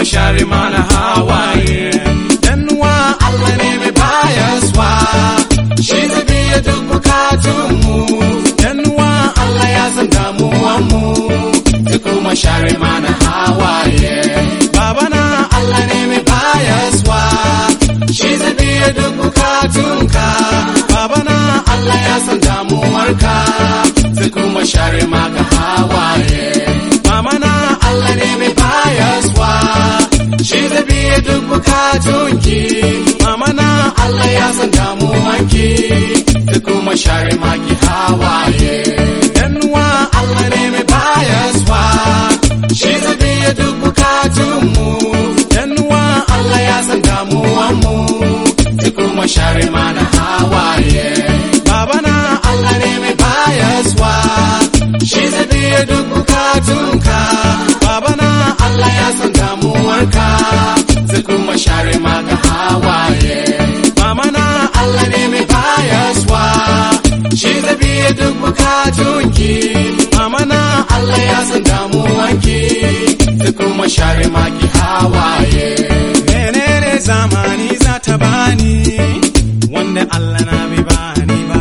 share mana hawaye Yanuwa Allah ne mai bayaswa shi zai biya duk bukatunmu Yanuwa Allah ya san damuwanmu zai kuma share mana hawaye Babana Allah ne mai bayaswa shi zai biya duk bukatunka Babana Allah ya san damuwarka zai kuma share maka hawaye Mamana Allah ne mai bayaswa shi zai biya duk bukatunki Mamana Allah ya san damuwanki zai kuma share maki hawaye Yanuwa Allah ne mai bayaswa shi zai biya duk bukatunmu Yanuwa Allah ya san damuwanmu zai kuma share mana hawaye Babana Allah ne mai bayaswa shi zai biya duk bukatunka Babana Allah ya san damuwarka zai kuma share maka hawaye Mamana Allah ne mai bayaswa shi zai biya duk bukatunki Mamana Allah ya san damuwanki zai kuma share maki hawaye Menene zamani za ta bani wanda Allah na bai bani ba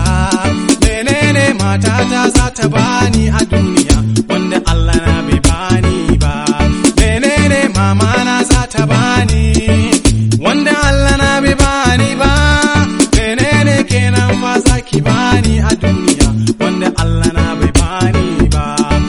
menene matata za ta bani a duniya wanda Allah na bai bani ba menene mama na za ta bani wanda Allah na bai bani ba menene kenan fa za ki bani a duniya wanda Allah na bai bani ba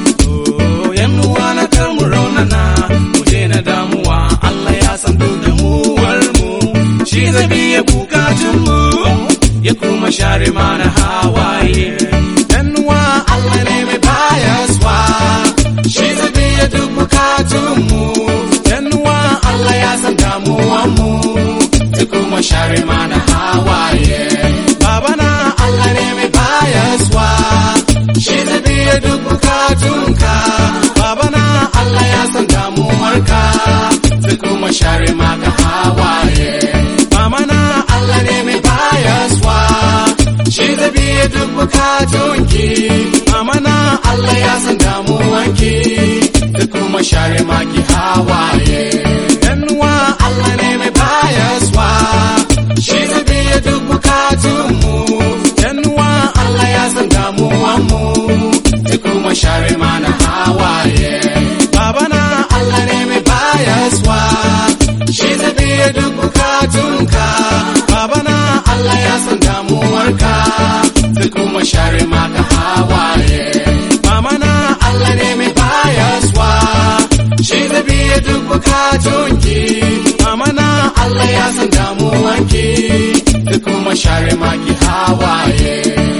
oh yanuwa na kar mu raunana mu daina damuwa Allah ya san duk damuwar mu shi zai biya bukatun mu ya kuma share mana hawaye yanuwa Allah ne mai bayaswa shi zai biya duk bukatun mu yanuwa Allah ya san damuwan mu ya kuma share mana hawaye babana Allah ne mai bayaswa shi zai biya duk bukatunka babana Allah ya san damuwarka zai kuma share maka hawaye mamana Allah ne mai bayaswa shi zai biya duk bukatunki mamana Allah ya san damuwanki zai kuma share maki hawaye yanuwa Allah ne mai bayaswa shi zai biya duk bukatunmu yanuwa Allah ya san damuwanmu zai kuma share mana hawaye babana Allah ne mai bayaswa shi zai biya duk bukatunka babana Allah ya san damuwarka zai kuma share maka hawaye mamana Allah ne mai bayaswa shi zai biya duk bukatunki mamana Allah ya san damuwanki zai kuma share maki hawaye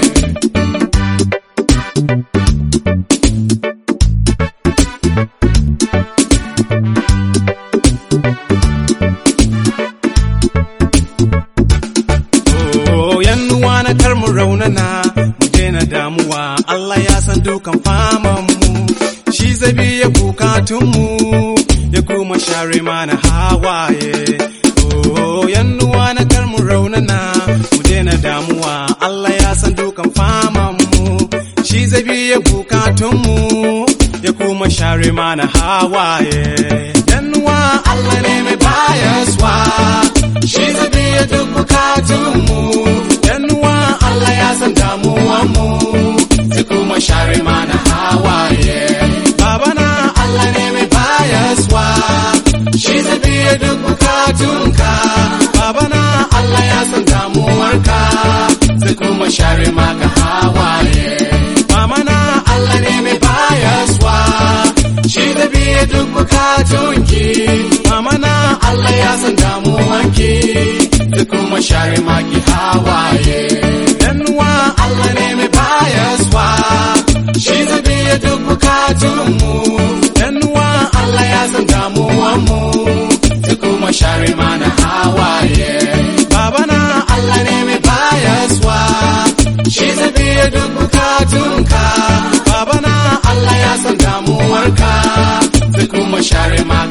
Oh, yannuwa na kar mu raunana mu daina damuwa Allah ya san dukan faman mu shi zai biya bukatun mu ya kuma share mana hawaye oh yannuwa na kar mu raunana mu daina damuwa Allah ya san dukan faman mu shi zai biya bukatun mu ya kuma share mana hawaye yannuwa Allah ne mai bayaswa shi zai biya duk bukatunmu yanuwa Allah ya san damuwanmu zai kuma share mana hawaye babana Allah ne mai bayaswa shi zai biya duk bukatunka babana Allah ya san damuwarka zai kuma share maka hawaye mamana Allah ne mai bayaswa shi zai biya duk bukatunki mamana Allah ya san damuwanki zai kuma share maki hawaye yanuwa Allah ne mai bayaswa shi zai biya duk bukatunmu yanuwa Allah ya san damuwanmu zai kuma share mana hawaye babana Allah ne mai bayaswa shi zai biya duk bukatunka babana Allah ya san damuwarka zai kuma share maka